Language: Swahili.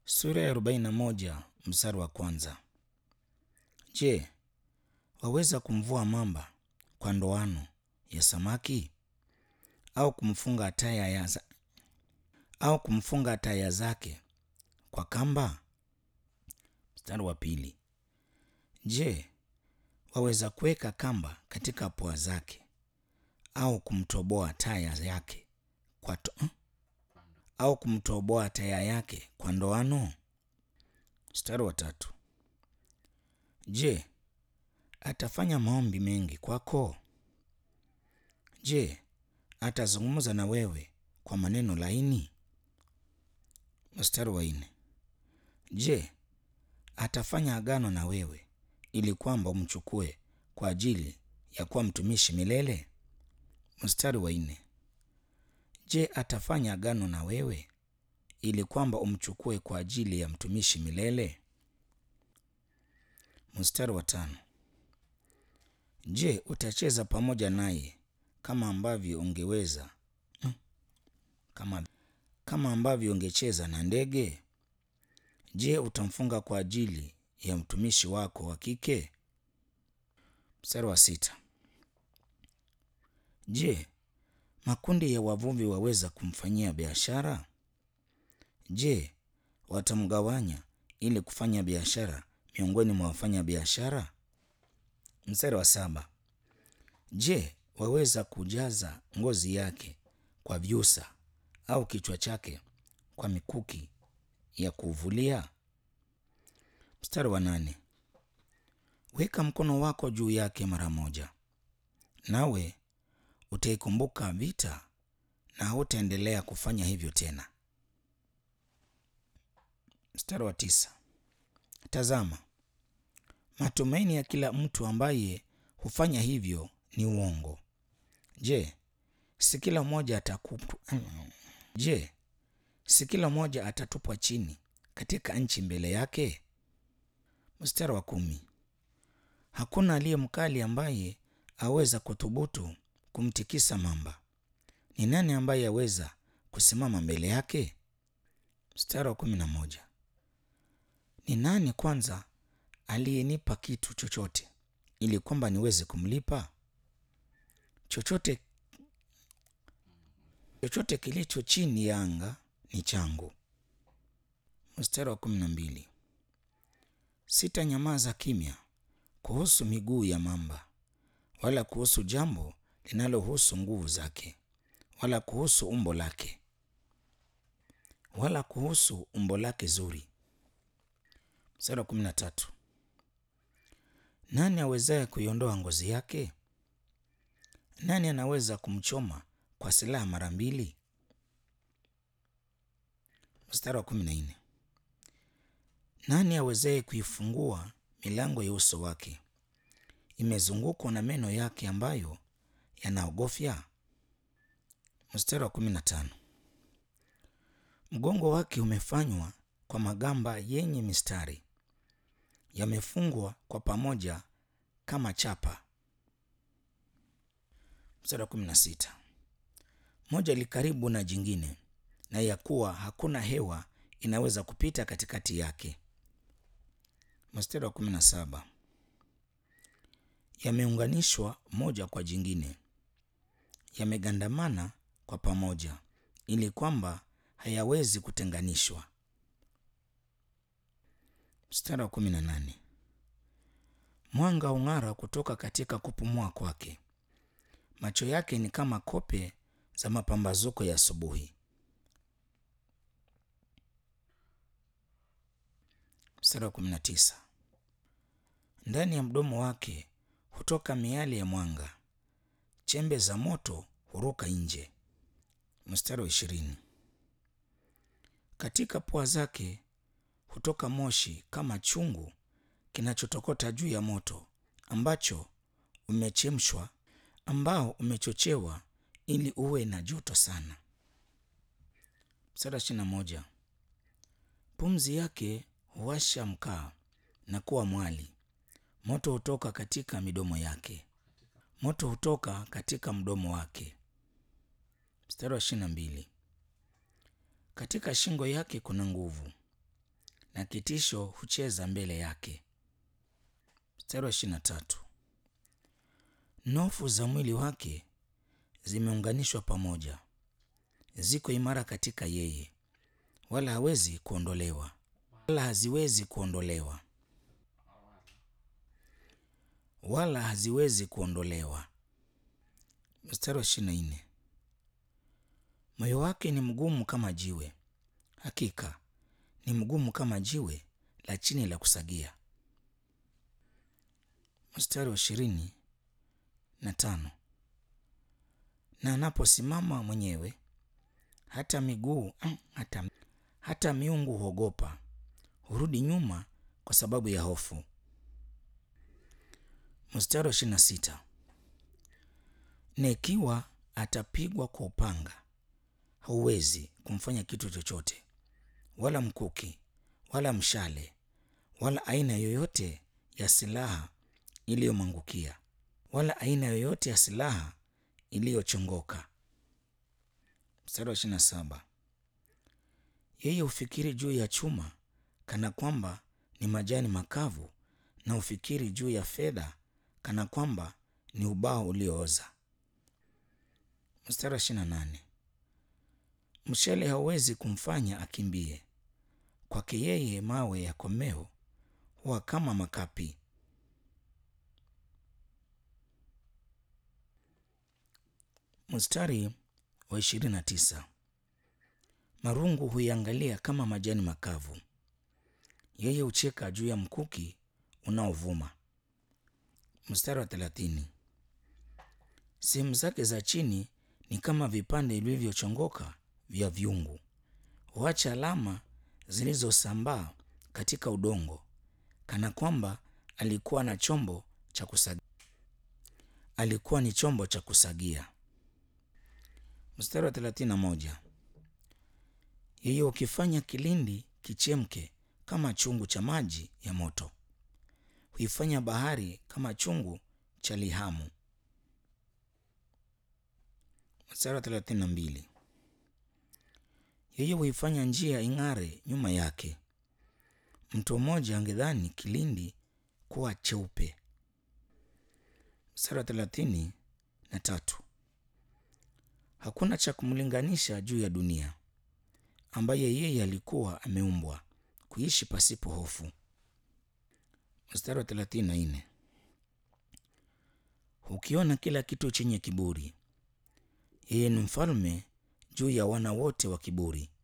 Sura ya arobaini na moja mstari wa kwanza. Je, waweza kumvua mamba kwa ndoano ya samaki au kumfunga taya ya za... au kumfunga taya zake kwa kamba? Mstari wa pili. Je, waweza kuweka kamba katika pua zake au kumtoboa taya yake kwa to... au kumtoboa taya yake kwa ndoano? Mstari wa tatu. Je, atafanya maombi mengi kwako? Je, atazungumza na wewe kwa maneno laini? Mstari wa nne. Je, atafanya agano na wewe ili kwamba umchukue kwa ajili ya kuwa mtumishi milele? Mstari wa nne. Je, atafanya agano na wewe ili kwamba umchukue kwa ajili ya mtumishi milele? Mstari wa tano. Je, utacheza pamoja naye kama ambavyo ungeweza hmm, kama, kama ambavyo ungecheza na ndege? Je, utamfunga kwa ajili ya mtumishi wako wa kike? Mstari wa sita. Je, makundi ya wavuvi waweza kumfanyia biashara? Je, watamgawanya ili kufanya biashara miongoni mwa wafanya biashara? Mstari wa saba. Je, waweza kujaza ngozi yake kwa vyusa au kichwa chake kwa mikuki ya kuvulia? Mstari wa nane. Weka mkono wako juu yake mara moja, nawe utaikumbuka vita na hautaendelea kufanya hivyo tena. Mstari wa tisa. Tazama, matumaini ya kila mtu ambaye hufanya hivyo ni uongo. Je, si kila mmoja atakupa Je, si kila mmoja atatupwa chini katika nchi mbele yake? Mstari wa kumi. Hakuna aliye mkali ambaye aweza kuthubutu kumtikisa mamba. Ni nani ambaye aweza kusimama mbele yake? Mstari wa kumi na moja. Ni nani kwanza aliyenipa kitu chochote ili kwamba niweze kumlipa? Chochote chochote kilicho chini ya anga ni changu. Mstari wa kumi na mbili. Sitanyamaza kimya kuhusu miguu ya mamba, wala kuhusu jambo linalohusu nguvu zake, wala kuhusu umbo lake, wala kuhusu umbo lake zuri. Mstari wa kumi na tatu. Nani awezaye kuiondoa ngozi yake? Nani anaweza kumchoma kwa silaha mara mbili? Mstari wa kumi na nne. Nani awezaye kuifungua milango ya uso wake? Imezungukwa na meno yake ambayo yanaogofya. Mstari wa kumi na tano. Mgongo wake umefanywa kwa magamba yenye mistari, yamefungwa kwa pamoja kama chapa. Mstari wa kumi na sita. Moja li karibu na jingine, na ya kuwa hakuna hewa inaweza kupita katikati yake. Mstari wa kumi na saba. Yameunganishwa moja kwa jingine, yamegandamana kwa pamoja, ili kwamba hayawezi kutenganishwa. Mstari wa kumi na nane. Mwanga ung'ara kutoka katika kupumua kwake, macho yake ni kama kope za mapambazuko ya asubuhi. Mstari wa kumi na tisa. Ndani ya mdomo wake hutoka miali ya mwanga, chembe za moto huruka nje. Mstari wa ishirini. Katika pua zake hutoka moshi kama chungu kinachotokota juu ya moto ambacho umechemshwa, ambao umechochewa ili uwe na joto sana. Mstari wa ishirini na moja. Pumzi yake huwasha mkaa na kuwa mwali, moto hutoka katika midomo yake, moto hutoka katika mdomo wake. Mstari wa ishirini na mbili. Katika shingo yake kuna nguvu, na kitisho hucheza mbele yake. Mstari wa ishirini na tatu. Nofu za mwili wake zimeunganishwa pamoja, ziko imara katika yeye, wala hawezi kuondolewa, wala haziwezi kuondolewa, wala haziwezi kuondolewa. Mstari wa ishirini na nne. Moyo wake ni mgumu kama jiwe, hakika ni mgumu kama jiwe la chini la kusagia. Mstari wa ishirini na tano. Na anaposimama mwenyewe hata miguu hata, hata miungu huogopa, hurudi nyuma kwa sababu ya hofu. Mstari wa ishirini na sita. Na ikiwa atapigwa kwa upanga, hauwezi kumfanya kitu chochote, wala mkuki, wala mshale, wala aina yoyote ya silaha iliyomwangukia, wala aina yoyote ya silaha iliyochongoka. Mstari wa ishirini na saba. Yeye hufikiri juu ya chuma kana kwamba ni majani makavu, na hufikiri juu ya fedha kana kwamba ni ubao uliooza. Mstari wa ishirini na nane. Mshale hauwezi kumfanya akimbie, kwake yeye mawe ya komeo huwa kama makapi. Mstari wa ishirini na tisa. Marungu huiangalia kama majani makavu, yeye hucheka juu ya mkuki unaovuma. Mstari wa thelathini. Sehemu zake za chini ni kama vipande vilivyochongoka vya vyungu, huacha alama zilizosambaa katika udongo, kana kwamba alikuwa na chombo cha kusagia. Alikuwa ni chombo cha kusagia. Mstari wa thelathini na moja. Yeye ukifanya kilindi kichemke kama chungu cha maji ya moto, huifanya bahari kama chungu cha lihamu. Mstari wa thelathini na mbili. Yeye huifanya njia ing'are nyuma yake, mtu mmoja angedhani kilindi kuwa cheupe. Mstari wa thelathini na tatu. Hakuna cha kumlinganisha juu ya dunia, ambaye yeye alikuwa ameumbwa kuishi pasipo hofu. Mstari wa thelathini na nne. Hukiona kila kitu chenye kiburi, yeye ni mfalme juu ya wana wote wa kiburi.